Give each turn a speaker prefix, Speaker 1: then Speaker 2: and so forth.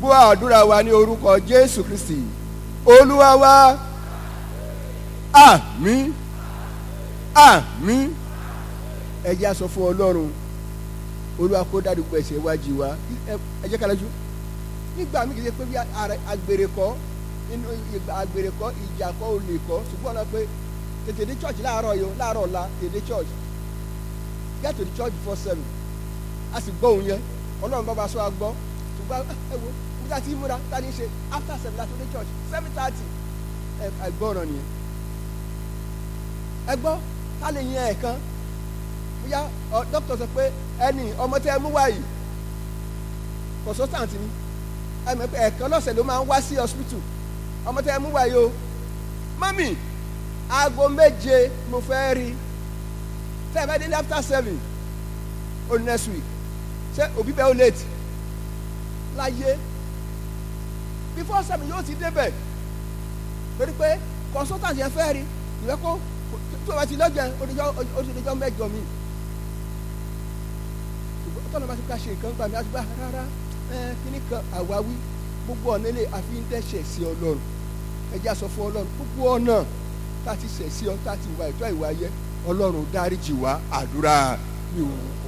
Speaker 1: gbọ́ àdúrà wa ní orúkọ jésù kristi olúwa wa àmín àmín ẹ jẹ́ a sọ fún ọlọ́run olúwa kó dádúgbò ẹ̀ṣẹ̀ wájú wa ẹ jẹ́ ká lọ́jú nígbà mí kìí ṣe pé bí agbèrè kọ́ nínú agbèrè kọ́ ìjà kọ́ olè kọ́ ṣùgbọ́n ọ̀nà pé tètè dé church láàárọ̀ yìí láàárọ̀ ọ̀la tètè dé church get to the church before seven a sì gbọ́ òun yẹn ọlọ́run bá ba sọ agbọ́ ṣùgbọ́n ẹ wo nígbà tí múra tá ní ṣe after seven láti dé church seven thirty ẹ gbọ́ràn nìyẹn ẹ gbọ́ ká lè yan ẹ̀kan bóyá dókítà sọ pé ẹni ọmọ tẹ́ ẹ mú wá yìí consultant ni ẹ mọ̀ pé ẹ̀kan lọ́sẹ̀ ló máa ń wá sí hospital ọmọ tẹ́ ẹ mú wá yìí o mọ́mì aago méje mo fẹ́ rí tẹ́ ẹ bá dé after seven o next week ṣé òbí bẹ́ẹ̀ ó late láyé before seven yóò ti débẹ̀ torí pé consultant yẹn fẹ́ rí ìwé kó tó o bá ti lọ́jọ́ odijọ́ mẹ́jọ mi ṣùgbọ́n tọ́nà bá ti ká ṣe nǹkan gbà mí àti gbà rárá kíní kan àwáwí gbogbo ọ̀nà ilé àfi ń dẹ́ṣẹ̀ sí ọlọ́run ẹjẹ́ àsọ fún ọlọ́run gbogbo ọ̀nà tá a ti ṣẹ̀ sí ọ tá a ti wà ìtọ́ ìwà yẹ ọlọ́run dáríjì wá àdúrà mi ò